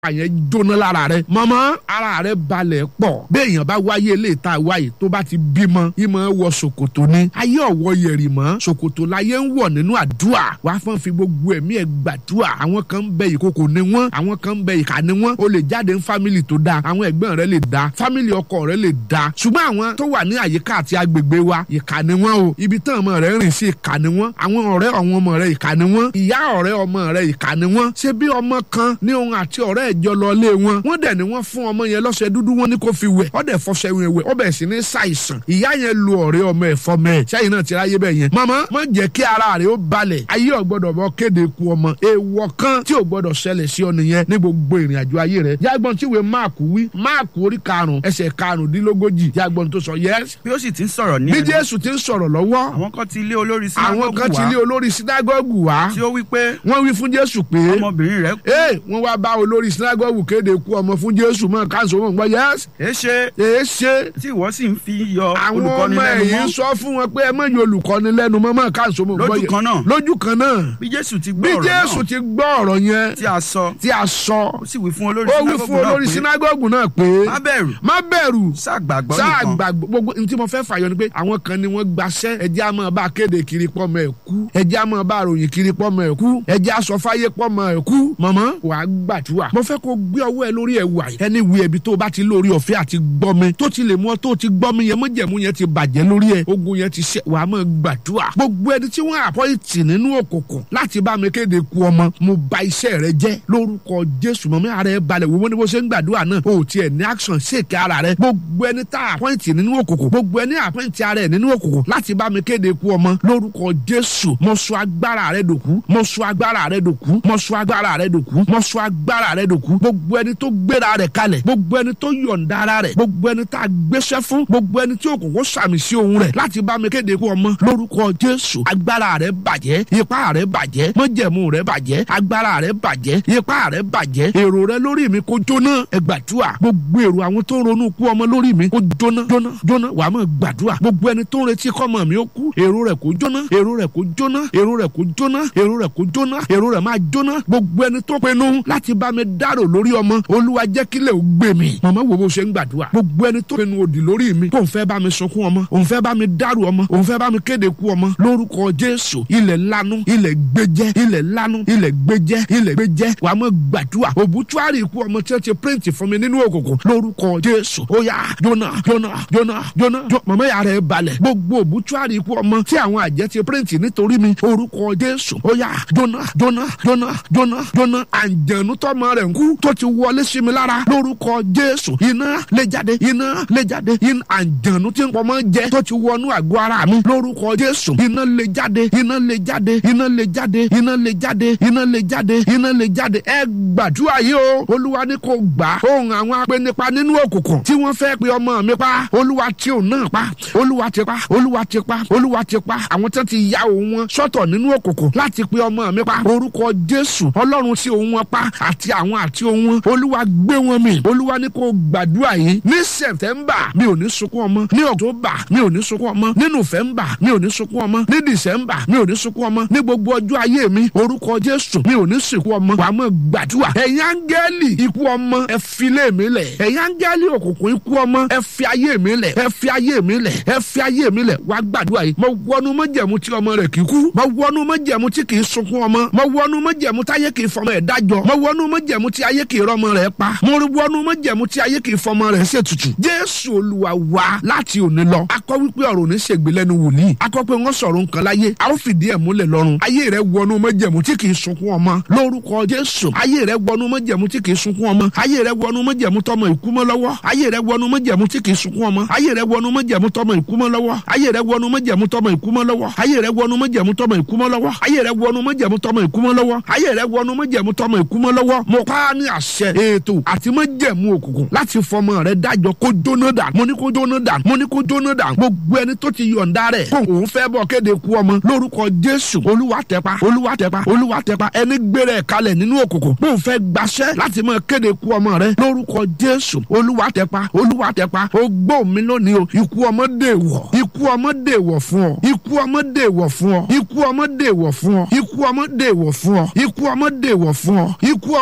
àyẹn jóná lára rẹ mọmọ ara rẹ balẹ̀ pọ̀ béèyàn bá wáyé lè ta wáyé tó bá ti bímọ ìmọ̀ wọ ṣòkòtò ni ayé ọ̀wọ́ yẹ̀rì mọ́ ṣòkòtò láyé ń wọ̀ nínú àdúrà wàá fọ́n fi gbogbo ẹ̀mí ẹ̀ gbàdúrà àwọn kan ń bẹ ìkòkò ni wọ́n àwọn kan ń bẹ ìkà ni wọ́n o lè jáde ní fámìlì tó dáa àwọn ẹ̀gbọ́n rẹ lè dáa fámìlì ọkọ rẹ lè dáa ṣùgbọ́n àwọn tó wà ní àyíká àti agbègbè wa ìkà ni wọ́n o ibi tán ọmọ rẹ rìn sí ìkà ni wọ́n àwọn ọ̀rẹ́ àwọn ọmọ rẹ ìkà ni wọ́n ìyá ọ̀rẹ́ ọmọ rẹ ìkà ni wọ́n ṣé bí ọmọ kan ní òun àti ọ̀rẹ́ ẹ̀jọ lọ lé wọn wọ́n dẹ̀ ni wọ́n fún ọmọ yẹn lọ́sẹ̀ dúdú wọn ní kó fi wẹ̀ ọ̀dẹ̀ fọṣẹ wẹ̀ wẹ̀ ọbẹ̀ sì ní ṣàìsàn ìyá yẹn lu ọ̀rẹ́ ọmọ ẹ̀ fọmọ ẹ̀ sẹ́yìn náà ti ráyé bẹ́ẹ̀ yẹn màmá má jẹ́ kí ara rẹ̀ ó balẹ̀ ayé ò gbọ́dọ̀ bọ́ kéde ku ọmọ èèwọ̀ kan tí ò gbọ́dọ̀ ṣẹlẹ̀ sí ọ nìyẹn ní gbogbo ìrìn àjò ayé rẹ̀ jágbọ́n tí ìwé máàkù wí máàkù orí karùn-ún ẹsẹ̀ karùndínlógójì jágbọ́n tó sọ yẹ́s bí ó sì ti ń sọ̀rọ̀ ní bí ẹnu jésù ti ń sọ̀rọ̀ lọ́wọ́ àwọn kan ti ilé olórí àwọn kan ti lé wá olórí sinagogu wá tí ó wí pé wọ́n wí fún jésù pé ọmọbìnrin rẹ̀ kú ee wọ́n wá bá olórí sinagogu kéde ku ọmọ fún jésù mọ́ káńsó mọ́ gbọ́ yẹ́s èéṣe èé ṣe tí ìwọ sì ń fi yọ àwọn olùkọ́ni ọmọ lẹ́nu ẹ̀yìn mọ́ sọ fún wọn pé ẹ mọ̀ yóò olùkọ́ni lẹ́nu mọ́ mọ́ káńsó mọ́ gbọ́ lójú yẹ- kan náà lójú kan náà bí jésù ti bí gbọ́ ọ̀rọ̀ jésù náà ti gbọ́ ọ̀rọ̀ yẹn tí a sọ tí a sọ ó sì wí fún olórí ó wí fún olórí sinagogu sinagogu náà pé má bẹ̀rù má bẹ̀rù ṣàgbàgbọ́ sáà nìkan gbà gbogbo ní tí mo fẹ́ fàyọ ni pé àwọn kan ni wọ́n gbaṣẹ́ ẹjẹ́ á máa bá kéde kiri pọ́mọ ẹ̀ kú ẹjẹ́ á máa bá ròyìn kiri pọ́mọ ẹ̀ kú ẹjẹ́ á sọ fáyé pọ́mọ ẹ̀ kú mọ̀mọ́ wà á gbàdúrà mo fẹ́ kó gbé ọwọ́ ẹ lórí ẹ̀ wà yìí ẹni wí ẹbí tó bá ti lórí ọ̀fẹ́ àti gbọ́mi tó ti lè mú ọ tó ti gbọ́mi yẹn mọ́jẹ̀mú yẹn ti bàjẹ́ lórí ẹ̀ ogun yẹn ti ṣe wà á máa gbàdúrà gbogbo ẹni tí wọ́n àpọ́ìtì nínú òkùnkùn láti bá mi kéde ku ọmọ mo ba iṣẹ́ rẹ jẹ́ lórúkọ jésù mọ́mí ara ẹ balẹ̀ wo ní bó ṣe ń gbàdúrà náà o ò tiẹ̀ ní action ṣèké ara rẹ gbogbo ẹni tá àpọ́ìtì nínú òkùnkùn gbogbo ẹni àpọ́ìtì ara ẹ nínú òkùnkùn láti bá mi kéde ku ọmọ lórúkọ jésù mo sọ agbára rẹ dòkú mo sọ agbára rẹ dòkú mo sọ agbára rẹ dòkú mo sọ agbára rẹ dòkú gbogbo ẹni tó gbéra rẹ kalẹ̀ gbogbo ẹni tó yọ̀ǹda ara rẹ gbogbo ẹni tá a gbéṣẹ́ fún gbogbo ẹni tí òkùnkùn sàmì sí ohun rẹ láti bá mi kéde ku ọmọ lórúkọ jésù agbára rẹ bàjẹ́ ipá rẹ bàjẹ́ mọ́jẹ̀mú rẹ bàjẹ́ agbára rẹ bàjẹ́ ipá rẹ bàjẹ́ èrò rẹ lórí mi kó jóná ẹ gbàdúrà gbogbo èrò àwọn tó ń ronú kú ọmọ lórí mi kó jóná jóná jóná wàá mọ̀ gbàdúrà gbogbo ẹni tó ń retí kọ́mọ mi ó kú èrò rẹ kó jóná èrò rẹ kó jóná èrò rẹ kó jóná èrò rẹ kó jóná èrò rẹ máa jóná gbogbo ẹni tó pinnu láti bá mi dárò lórí ọmọ olúwa jẹ́ kílẹ̀ ó gbé mi màmá wo bó ṣe ń gbàdúrà gbogbo ẹni tó pinnu òdì lórí mi kó n fẹ́ bá mi sunkún ọmọ òun fẹ́ bá mi dárò ọmọ òun fẹ́ bá mi kéde kú ọmọ lórúkọ jésù ilẹ̀ lanu ilẹ̀ gbẹjẹ ilẹ̀ lanu ilẹ̀ gbẹjẹ ilẹ̀ gbẹjẹ wàá mọ̀ gbàdúrà òbútúárì ikú ọmọ tí wọ́n ti píríǹtì fún mi nínú òkùnkùn lórúkọ jésù ó yá jóná jóná jóná jóná jó- màmá yà rẹ̀ balẹ̀ gbogbo òbútúárì ikú ọmọ tí àwọn àjẹ́ ti píríǹtì nítorí mi orúkọ jésù ó yá jóná jóná jóná jóná jóná àǹjẹ̀nu tọ́mọ rẹ̀ ń kú tó ti wọlé sí mi lára lórúkọ jésù iná lè jáde iná lè jáde iná àǹjẹ̀nu tí ń pọmọ jẹ tó ti wọnú àgọ́ ara mi lórúkọ jésù iná lè jáde iná lè jáde iná lè jáde iná lè jáde iná lè jáde iná lè jáde ẹ gbàdúrà yìí o olúwa ní kò gbà ohun àwọn apẹnipa nínú òkùnkùn tí wọ́n fẹ́ pe ọmọ mi pa olúwa tí òun náà pa olúwa ti pa olúwa ti pa olúwa ti pa àwọn tí wọ́n ti ya òun wọn sọ́tọ̀ nínú òkùnkùn láti pe ọmọ mi pa orúkọ jésù ọlọ́run tí òun wọn pa àti àwọn àti òun wọn olúwa gbé wọn mì olúwa ní kò gbàdúrà yìí ní sẹ̀tẹ̀mbà mi ò ní sunkún ọmọ ní ọ̀tọ́bà mi ò ní sunkún ọmọ ní nùfẹ̀mbà mi ò ní sunkún ọmọ ní dìsẹ́mbà mi ò ní sunkún ọmọ ní gbogbo ọjọ́ ayé mi orúkọ jésù mi ò ní sìnkú ọmọ wàá mọ̀ gbàdúrà ẹ̀yin áńgẹ́lì ikú ọmọ ẹ fi lé mi lẹ̀ ẹ̀yin áńgẹ́lì òkùnkùn ikú ọmọ ẹ fi ayé mi lẹ̀ ẹ fi ayé mi lẹ̀ ẹ fi ayé mi lẹ̀ wàá gbàdúrà yìí mo wọnú mọ́jẹ̀mú tí ọmọ rẹ̀ kì í kú mo wọnú mọ́jẹ̀mú tí kì í sunkún ọmọ mo wọnú mọ́jẹ̀mú táyé kì í fọmọ ẹ̀ dájọ́ mo wọnú mọ́jẹ̀mú tí ayé kì í rọmọ rẹ̀ pa mo wọnú mọ́jẹ̀mú tí ayé kì í fọmọ rẹ̀ ṣètùtù jésù olúwa wá láti òní lọ akọ wípé ọ̀rọ̀ ní ṣègbè lẹ́nu wòlíì akọ pé wọ́n sọ̀rọ̀ nǹkan láyé a ó fìdí ẹ̀ múlẹ̀ lọ́run ayé rẹ̀ wọnú mọ́jẹ̀mú tí kì í sunkún ọmọ lórúkọ jésù ayé rẹ̀ wọnú mọ́jẹ̀mú tí kì í sunkún ọmọ ayé rẹ̀ wọnú mọ́jẹ̀mú tọmọ ìkúmọ́ lọ́wọ́ ayé rẹ̀ wọnú mọ́jẹ̀mú tí kì í sunkún ọmọ ayé rẹ̀ wọnú mọ́jẹ̀mú tọmọ ìkúmọ́ lọ́wọ́ ayé rẹ̀ wọnú mọ́jẹ̀mú tọmọ ìkúmọ́ lọ́wọ́ ayé rẹ̀ wọnú mọ́jẹ̀mú tọmọ ìkúmọ́ lọ́wọ́ ayé rẹ̀ wọnú mọ́jẹ̀mú tọmọ ìkúmọ́ lọ́wọ́ ayé rẹ̀ wọnú mọ́jẹ̀mú tọmọ ìkúmọ́ lọ́wọ́ mo pa á ní àṣẹ ètò àti mọ́jẹ̀mú òkùnkùn láti fọmọ rẹ̀ dájọ́ kó jóná dànù mo ní kó jóná dànù mo ní kó jóná dànù gbogbo ẹni tó ti yọ̀ǹda rẹ̀ kó òun fẹ́ bọ̀ kéde ku ọmọ lórúkọ jésù olúwa tẹpa olúwa tẹpa olúwa tẹpa ẹni gbére ẹ̀ kalẹ̀ nínú òkùnkùn bó ń fẹ́ gbaṣẹ́ láti máa kéde ku ọmọ rẹ̀ lórúkọ jésù olúwa tẹpa olúwa tẹpa ó gbọ́ mi lónìí o ikú ọmọ dèwọ̀ ikú ọmọ dèwọ̀ fún ọ ikú ọmọ dèwọ̀ fún ọ ikú ọmọ dèwọ̀ fún ọ ikú ọmọ dèwọ̀ fún ọ ikú ọmọ dèwọ̀ fún ọ ikú ọmọ dèwọ̀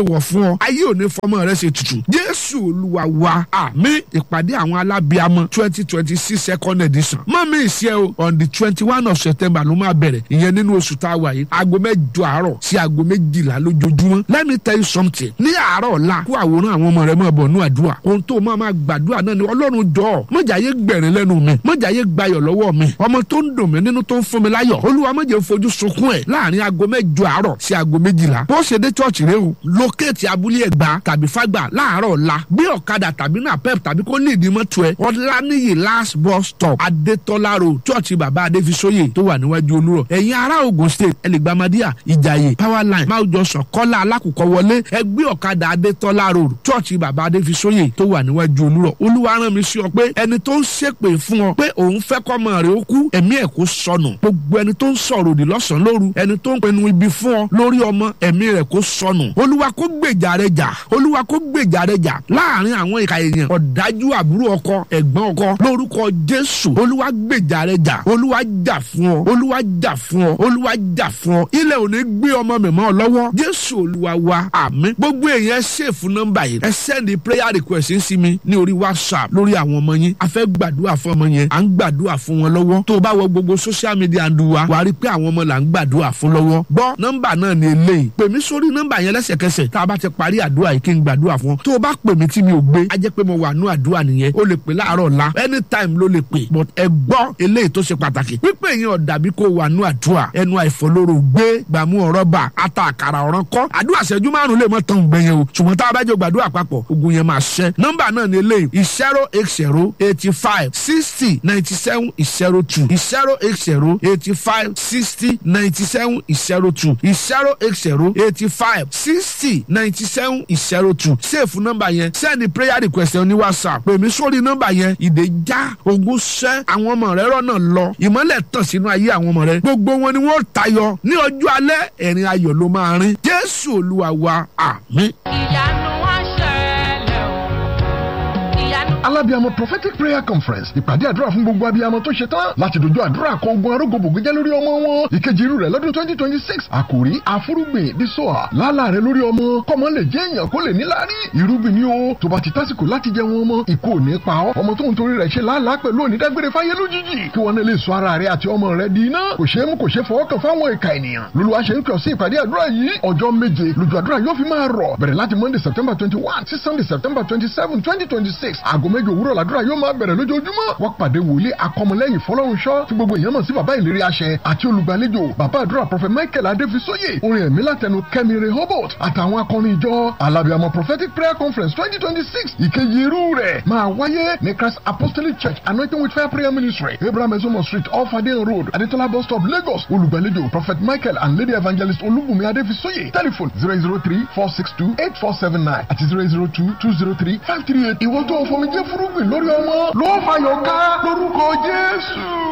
wọ̀ fún ọ ayé ò ní fọmọ rẹ ṣe tutù jésù olúwa wa àmín ìpàdé àwọn alábíàmọ twenty twenty six second edition mọ́mí ìṣe o on the twenty one of september ló máa bẹ̀rẹ̀ ìyẹn nínú oṣù tá a wà yìí aago mẹ́jọ àárọ̀ sí aago méjìlá lójoojúmọ́ let me tell you something ní àárọ̀ ọ̀la kó àwòrán àwọn ọmọ rẹ máa bọ̀ nú àdúrà ohun tó máa máa gbàdúrà náà ni ọlọ́run jọ̀ọ́ mọ̀jáyé gbẹ̀rín lẹ́nu mi mọ̀jáyé gbayọ̀ lọ́wọ́ mi ọmọ tó ń dùn mí nínú tó ń fún mi láyọ̀ olúwa mọ̀jẹ̀ fojú sunkún ẹ̀ láàrin aago mẹ́jọ àárọ̀ sí aago méjìlá bó ṣe dé chọ́ọ̀chì rẹ o lókèétì abúlé ẹ̀gbá tàbí fágbà láàárọ̀ ọ̀la gbé ọ̀kadà tàbí náà pep tàbí kó ní ìdí mọ́tò ẹ̀ ọ̀lànìyí last bus stop adétọ́lá road chọ́ọ̀chì bàbá adéfisóyè tó wà níwájú olúrọ̀ ẹ̀yin ará Ògùn state ẹlẹ́gbàmádìyà ìjàyè power line máa jọ sàn kọ́lá alákùkọ wọlé ẹgbẹ́ ọ̀kadà adétọ́lá road chọ́ọ̀chì bàbá adéfisóyè tó wà níwájú olúrọ̀ olúwa rán mi sí ọ pé ẹni tó ń ṣépè fún ọ pé òun fẹ́ kọ́mọ rẹ̀ ó kú ẹ̀mí ẹ̀ kó sọnù gbogbo ẹni tó ń sọ̀rọ̀ òdì lọ́sàn-án lóru ẹni tó ń pinnu ibi fún ọ lórí ọmọ ẹ̀mí rẹ̀ kó sọnù olúwa kó gbèjà rẹ jà olúwa kó gbèjà rẹ jà láàrin àwọn ìka èèyàn ọ̀dájú àbúrò ọkọ ẹ̀gbọ́n ọkọ lórúkọ jésù olúwa gbèjà rẹ jà olúwa jà fún ọ olúwa jà fún ọ olúwa jà fún ọ ilẹ̀ ò ní gbé ọmọ mi mọ́ ọ lọ́wọ́ jésù olúwa wa àmín gbogbo èèyàn ṣèfù nọ́mbà yìí ẹ sẹ́ndì prayer request sí mi ní orí whatsapp lórí àwọn ọmọ yín a fẹ́ gbàdúrà fún ọmọ yẹn à ń gbàdúrà fún wọn lọ́wọ́ tó o bá wọ gbogbo social media ń du wa wàá rí i pé àwọn ọmọ là ń gbàdúrà fún lọ́wọ́ gbọ́ nọ́mbà náà ni eléyìí pè mí sórí nọ́mbà yẹn lẹ́sẹ̀kẹsẹ̀ tá a bá ti parí àdúrà yìí kí n gbàdúrà fún ọ tó o bá pè mí tí mi ò gbé á jẹ́ pé mo wà nú àdúrà nìyẹn o lè pè láàárọ̀ ọ̀la anytime ló lè pè but ẹ gbọ́ eléyìí tó ṣe pàtàkì pípé yẹn ọ̀dàbí kó wà nú àdúrà ẹnu àìfọlóró gbé gbàmú ọ̀rọ̀ bà ata àkàrà ọ̀ràn kọ́ àdúrà ṣẹ́jú márùn lè mọ́ tán gbẹ̀yẹn o ṣùgbọ́n tá a bá jọ gbàdúrà papọ̀ ogun yẹn máa ṣẹ́ nọ́mbà náà ni eléyìí zero eight zero eighty five sixty ninety seven zero two zero eight zero eighty five sixty ninety seven zero two zero eight zero eighty five sixty ninety seven zero two sèfù nọ́mbà yẹn sẹ́ni prayer request ní whatsapp pè mí sórí nọ́mbà yẹn ìdè já ogun ṣẹ́ àwọn ọmọ rẹ rọ́nà lọ ìmọ́lẹ̀ tàn sínú ayé àwọn ọmọ rẹ gbogbo wọn ni wọ́n tayọ ní ọjọ́ alẹ́ ẹ̀rín ayọ̀ ló máa rin jésù olúwa wa àmín. ìyanu wá ṣẹlẹ̀ o ìyanu. alábíàmọ prophetic prayer conference ìpàdé àdúrà fún gbogbo abiyamọ tó ṣe tán láti dojú àdúrà kọ ogun arógbòbògbé jẹ́ lórí ọmọ wọn ìkejì irú rẹ̀ lọ́dún twenty twenty six àkòrí àfúrúgbìn dísọ́à lálà rẹ̀ lórí ọmọ kọ́mọ lè jẹ́ èèyàn kó lè níláárí irúgbìn ni ó tó bá ti tásìkò láti jẹ wọn ọmọ ikú ò ní pa ọ́ ọmọ tó ń torí rẹ̀ ṣe làálàá pẹ̀lú onídágbére fáyé lójijì kí wọn lè sọ ara rẹ̀ àti ọmọ rẹ̀ di iná kò ṣeé mú kò ṣeé fọwọ́ kàn fáwọn ìka ènìyàn lolúwa ṣe ń kàn sí ìpàdé àdúrà yìí ọjọ́ méje lójú àdúrà yóò fi máa rọ̀ bẹ̀rẹ̀ láti monday september twenty one sí sunday september twenty seven twenty twenty six aago méje òwúrọ̀ làdúrà yóò máa bẹ̀rẹ̀ lójoojúmọ́ wọ́n pàdé wòlíì akọmọlẹ́yìn fọlọ́runṣọ́ tí gbogbo èèyàn mọ̀ sí bàbá ìlérí àṣẹ àti olùgbàlejò bàbá àdúrà prophet michael adéfisóyè orin ẹ̀mí látẹnu kẹ́mi rehoboth àtàwọn akọrin ìjọ alábìàmọ prophetic prayer conference twenty twenty six ìkejì irú rẹ̀ máa wáyé ní christ apostolic church anointing with fire prayer ministry abraham ezomo street off adeyan road adetola bus stop lagos olùgbàlejò prophet michael and lady evangelist olúbùnmi adéfisóyè telephone zero zero three four six two eight four seven nine àti zero zero two two zero three five three eight ìwọ́n tó fọmi jẹ́ fúrúgbìn lórí ọmọ ló fàyọ̀ ká lórúkọ jésù.